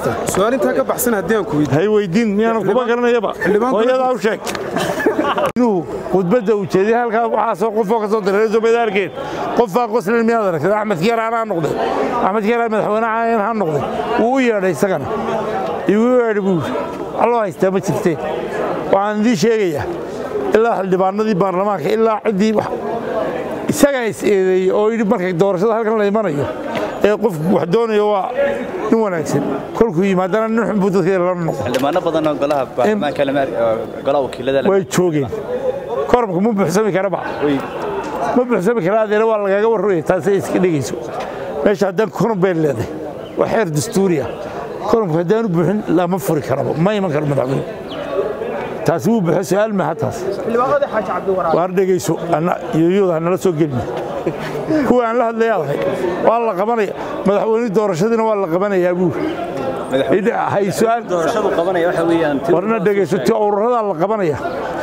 su-aal intaa ka baxsan haddii aan ku weydiiyo hay weydiin miyaana kuma garanayaba Xildhibaan- hooyadaa u sheeg inuu khudbadda uu jeediye halkaa waxaasoo qofoo ka soo diray soomaaliyaalkeed qofaa qoslin miyaad aragtay axmed kiyaaraan ha noqday axmed kiyaaraan madaxweynaha ha noqday wuu u yeedhay isagana igu yeedhay buu alloo haystaa ma jirteen waxaan idiin sheegayaa ilaa xildhibaanadii baarlamaanka ilaa ciddii wax isagaa is eedeeyey oo yidhi markay doorashada halkan la imanayo ee qofku wax doonayo waa nin wanaagsan kolkuu yimaadana nin xun buu dadka la noqon xildhibaano badan oo golaha baarlamaanka lama golaha wakiilada way joogeen koromka ma buuxsami karaba ma buuxsami kara adeena waa lagaga warraya taasay iska dhegayso meesha haddaan korom bay leedahay waa xeer dastuuriya koromka haddaanu buuxin lama furi karaba ma iman karo madaxweyne taasi wuu buuxo su-aal maaha taas waar dhegayso yoyooda hanala soo gelina kuwa aan la hadlayaadahay waa la qabanaya madaxweyne doorashadiina waa la qabanayaa buu hay su-aal doorashadu qabanaya waxa weeyaan warna dhegayso ti ururadaa la qabanaya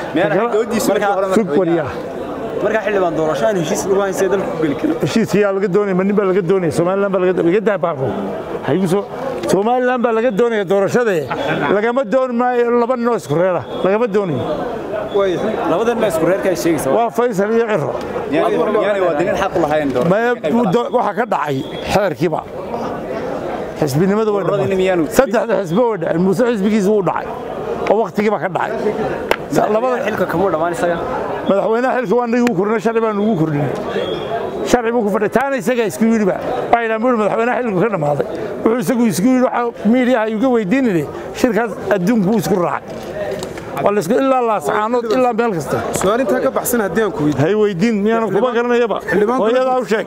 sug wariyaa marka xildhibaan doorasho aan heshiis lagu haysay dalku ku geli karo heshiiskayaa laga doonaya ma nin baa laga doonaya somalilan baa laga laga daabaaqo hayuso somalilan baa laga doonaya doorashadee lagama dooni maayo laba ninoo isku reera lagama doonayo labadan baa isku reerka ay sheegaysaa waa faysal iyo ciro yaani waa dinin xaq u lahayn maya doorasho waxaa ka dhacay xeerkiiba xisbinimada way Ururada dhacday miyaanu- saddexda xisbo way dhaceen muuse xisbigiisa wuu dhacay oo wakhtigiiba ka dhacay labada xilka kamuu dhammaan isaga madaxweynaha xilka waa nagu kordhinay sharci baan ugu kordhinay sharci buu ku fadhiya taana isagaa isku yidhiba waxaydhaan buu madaxweynaha xilku ka dhammaaday wuxuu isagu isku yidhi waxa miidiyaha uga weydiinayay shirkaas adduunku wuu isku raacay waa la isku ilaa laasacaanood ilaa meel kasta su-aal intaa ka baxsan haddii aan ku weydiiyo hay weydiin miyaana kuma garanayaba Xildhibaan- hooyadaa u sheeg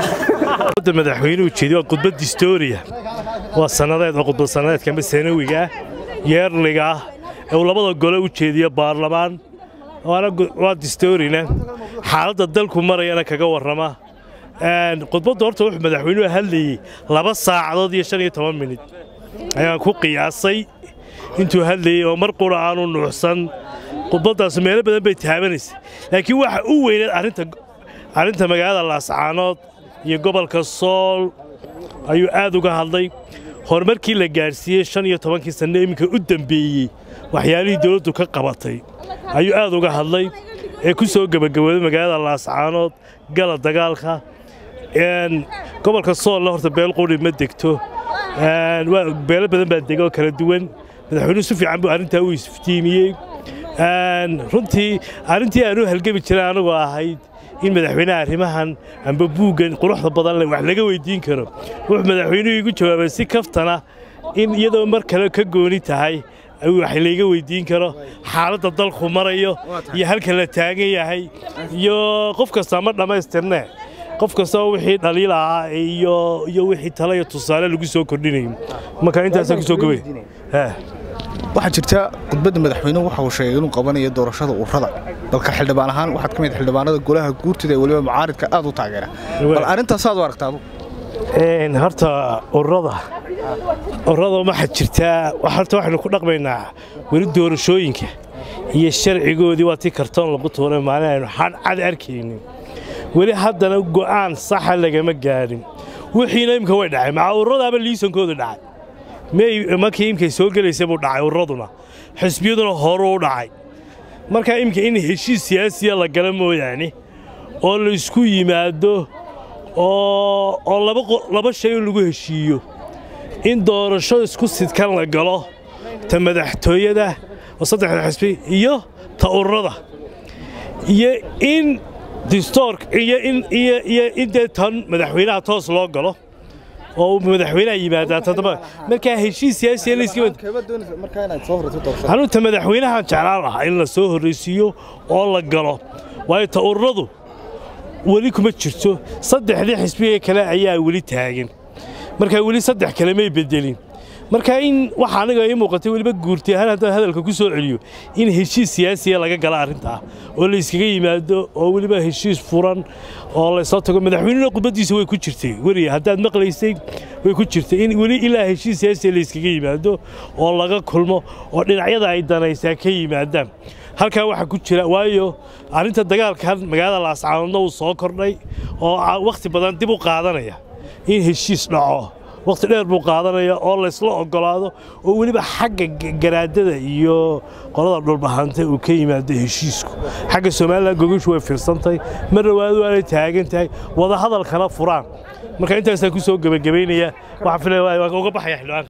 da madaxweynuhu jeedi waa khudbad distooriya waa sannadeed oo khudbad sannadeedka ama sanawiga ah yeerliga ah ee uu labada gole u jeediyo baarlamaan waana gu- waa distoorina xaaladda dalku marayana kaga warrama Een, khudbadda horta wuxuu madaxweynuhu hadlayey laba saacadood iyo shan iyo toban minid ayaan ku qiyaasay intuu hadlayey oo mar qura aanu nuuxsan khudbaddaas meelo badan bay taabanaysay laakiin waxa u weyneed arrinta arrinta magaalada laascaanood iyo gobolka sool ayuu aad uga hadlay horumarkii la gaadhsiiyey shan iyo tobankii sanno iminka u dembeeyey waxyaalihii dowladdu ka qabatay ayuu aad uga hadlay ee ku soo gebagabooday magaalada laascaanood gala dagaalka Een, gobolka soolna horta beel quri ma degto Een, waa beelo badan baa dega oo kala duwan madaxweynuhu si fiican buu arrintaa u isftiimiyey Een, runtii arrintii aanu halgami jiray anagoo ahayd in madaxweynaha arrimahan amba buuggan quruxda badan leh wax laga weydiin karo wuxuu madaxweynuhu igu jawaabay si kaftana in iyadoo mar kale ka gooni tahay ayuu wax layga weydiin karo xaaladda dalku marayo iyo halka la taagan yahay iyo qof kasta ma dhammaystirne qof kasta oo wixii dhaliil ahaa iyo iyo wixii talo iyo tusaale lagu soo kordhinayo marka intaasaan kusoo gabay waxaa jirta khudbadda madaxweynuhu waxa uu sheegay inuu qabanayo doorashada ururada dalka xildhibaan ahaan waxaad ka mid xildhibaanada golaha guurtida ee weliba mucaaridka aad u taageera bal arrintaas aad u aragtaa adu Een, horta ururada ururada waxaa jirtaa wax- horta waxaynu ku dhaqmaynaa weli doorashooyinka iyo sharcigoodii waa tii kartoon lagu tuuray maalin aynu xadh cad arkaynin weli haddana go'aan saxa lagama gaadhin wixiina imka way dhacay maca ururadaaba liisankoodu dhacay may markii imkay soo gelaysay buu dhacay ururaduna xisbiyaduna horuu u dhacay marka imka in heshiis siyaasiya la gala mooyaane oo la isku yimaado oo oo laba qo- laba shay in lagu heshiiyo in doorasho isku sidkan la galo ta madaxtooyada oo saddexda xisbi iyo ta ururada iyo in distoork iyo in iyo iyo in dee tan madaxweynaha toos loo galo oo uu madaxweynaha yimaadaa toddoba markaa heshiis siyaasiya la iska hanuunta madaxweynaha jeclaan lahaa in la soo horraysiiyo oo la galo waayo ta ururadu weli kuma jirto saddexdii xisbiga kale ayaa weli taagan marka weli saddex kale may bedelin marka in waxa aniga ii muuqatay weliba guurtay ahaan haddaan hadalka ku soo celiyo in heshiis siyaasiya laga gala arrintaa oo la iskaga yimaado oo weliba heshiis furan oo laysoo tago madaxweynena khudbaddiisa way ku jirtay weriya haddaad maqlaysay way ku jirtay in weli ilaa heshiis siyaasiya la iskaga yimaado oo laga kulmo oo dhinacyada ay danaysaa ka yimaadaan halkaa waxaa ku jira waayo arrinta dagaalkan magaalada laascaanoodna uu soo kordhay oo wakhti badan dib u qaadanaya in heshiis dhaco waqti dheer buu qaadanaya oo laysla ogolaado oo weliba xagga garaadada iyo qolada dhulbahanta uu ka yimaado heshiisku xagga somalilan gogashu way fiirsantahay mar dhawaadu aanay taagan tahay wadahadalkana furaan marka intaasaan ku soo gebagabaynaya waxaan filaya waan uga baxaya xildhibaanka